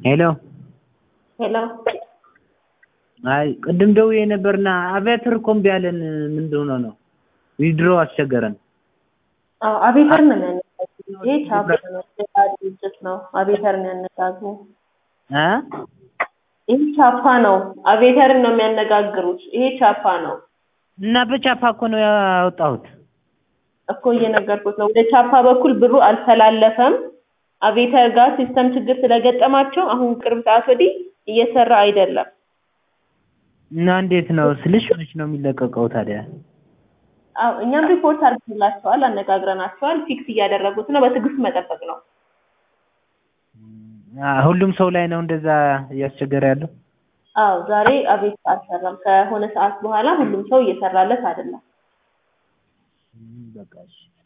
ሄሎ ሄሎ አይ ቅድም ደውዬ ነበርና አቪያተር እኮ እምቢ አለን። ምንድን ሆኖ ነው? ዊድሮ አስቸገረን። አዎ አቤተር ነው የሚያነጋግሩ። ይሄ ቻፕ ነው፣ ሌላ ድርጅት ነው። አቤተርን ያነጋግሩ። እ ይሄ ቻፓ ነው። አቤተርን ነው የሚያነጋግሩት። ይሄ ቻፓ ነው እና በቻፓ እኮ ነው ያወጣሁት። እኮ እየነገርኩት ነው። ወደ ቻፓ በኩል ብሩ አልተላለፈም። አቤተር ጋር ሲስተም ችግር ስለገጠማቸው አሁን ቅርብ ሰዓት ወዲህ እየሰራ አይደለም። እና እንዴት ነው ስልሽ መች ነው የሚለቀቀው ታዲያ? አዎ እኛም ሪፖርት አድርገንላቸዋል፣ አነጋግረናቸዋል። ፊክስ እያደረጉት ነው። በትዕግስት መጠበቅ ነው። አ ሁሉም ሰው ላይ ነው እንደዛ እያስቸገረ ያለው። አዎ ዛሬ አቤት አልሰራም። ከሆነ ሰዓት በኋላ ሁሉም ሰው እየሰራለት አይደለም። በቃ እሺ